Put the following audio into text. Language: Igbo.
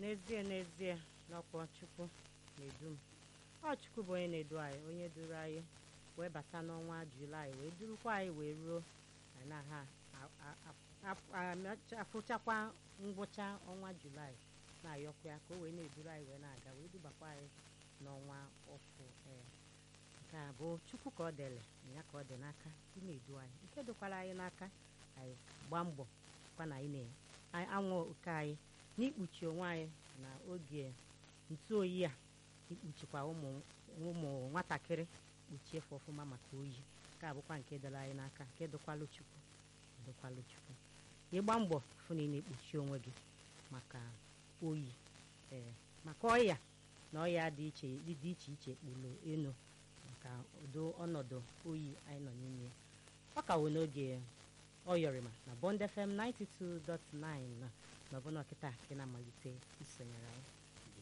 n'ezie n'ezie n'ọkwa chukwu na-edu m ọ chukwu bụ onye na-edu anyị onye duru anyị wee bata n'ọnwa julaị wee durukwa anyị wee ruo anyị na ha afụchakwa ngwụcha ọnwa julaị na-ayọkwa ya ka o wee na-eduru anyị wee na-aga wee dubakwa anyị n'ọnwa ọfụ ee nke a bụ chukwu ka ọ dịrị ya ka ọ dị n'aka ị na-edu anyị nke dịkwara anyị n'aka anyị gbaa mbọ kwa na anyị na-anwụ oke anyị n'ikpuchi onwe anyị na oge ntụ oyi a ikpuchikwa ụmụ ụmụ nwatakịrị kpuchie efe ọfụma maka oyi nke a bụkwa nke dịrị anyị n'aka nke dịkwalụ chukwu dịkwalụ chukwu ịgba mbọ fụ na ị na-ekpuchi onwe gị maka oyi ee maka ọya na ọya dị iche dị iche iche kpụrụ enu maka ụdị ọnọdụ oyi anyị nọ n'ime ọ ka wụ n'oge ọyọrịma na Bond FM 92.9 na ọbụna ọkịta nke na-amalite isonyere anyị